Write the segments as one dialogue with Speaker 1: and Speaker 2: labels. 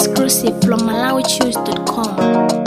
Speaker 1: Exclusive from MalawiChoose.com.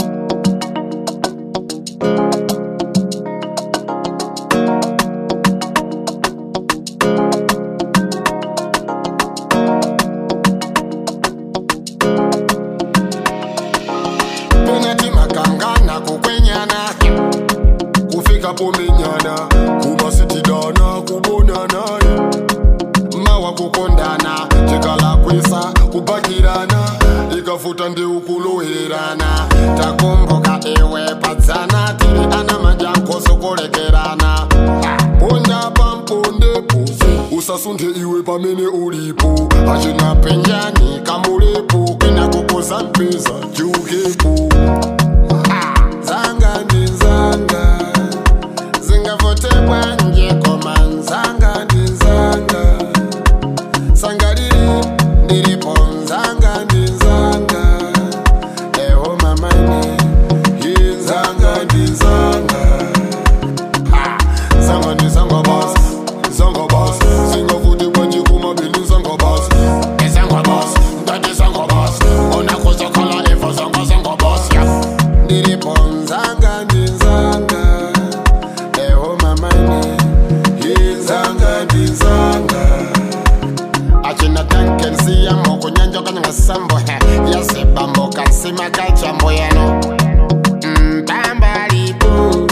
Speaker 2: penati makangana kukwenyana kufika pomenyana kumasitidana kubonana mawa kukondana chikalakwisa kupakirana ikafuta ndeukulowererana takomboka ewe padzana tiri ana majankoso kulekerana ponya pampondepo usasunthe iwe pamene ulipo achina penyani kamulepo kwina kukoza mpeza chiukepo zanga ndi zanga zingavotebwa nje koma nzanga ndi zanga sangalili ndilipo nzanga ndi nzanga ewo mamani yi nzanga ndi nzanga zanga ndi zanga basi zanga basi singavuti kwanji kumabili zanga basi izanga basi ndati zanga basi unakuzokhala ivo zanga zanga basi ndilipo nzanga ndi nzanga ewo mamani yi nzanga ndi nzanga achina tankensiyamo kunyanja kanyangasambo yazebambo kansima kachambo yano mbambalipo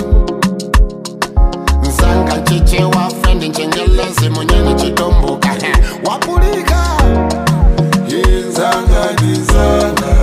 Speaker 2: nzanga nchiche wa frendi nchengelezi munyeni chitomboka wapulika yinzanga ndizanga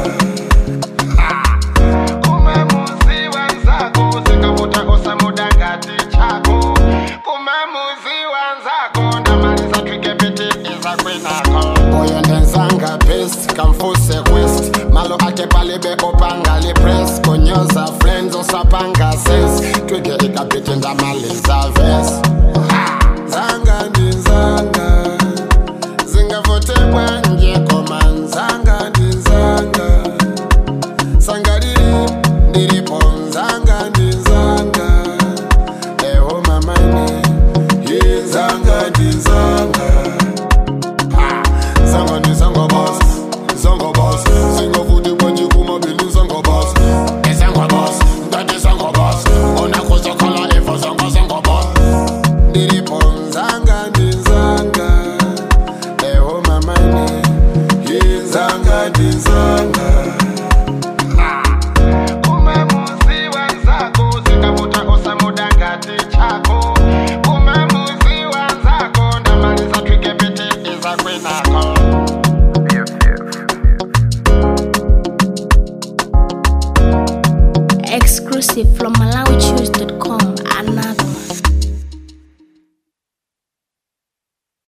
Speaker 2: kumamuzi wanzako zikavuta osamudangati chako kumamuzi wanzako ndamaliza twikepiti izakwenako uyo ndenzanga best kamfuse west malo ake palibe opanga lipres konyoza friends osapanga ses twige ikapiti ndamaliza ves zanga ndi nzanga zingavotebwa nje koma nzanga ndi nzanga sangalili ndilipo nzanga ndi nzanga ewo mamani yi nzanga ndi nzanga zanga ndi zanga basi zanga basi singavuti kwanji kumabili zanga basi izanga basi ndati zanga basi unakuzokhala ivo zanga zanga basi ndilipo nzanga ndi nzanga ewo mamani yi nzanga ndi nzanga kumamuzi wanzako zikavuta osamudangati chako kumamuzi wanzako ndamaliza twikepiti izakwenako
Speaker 1: Exclusive from MalawiChoose.com. Another.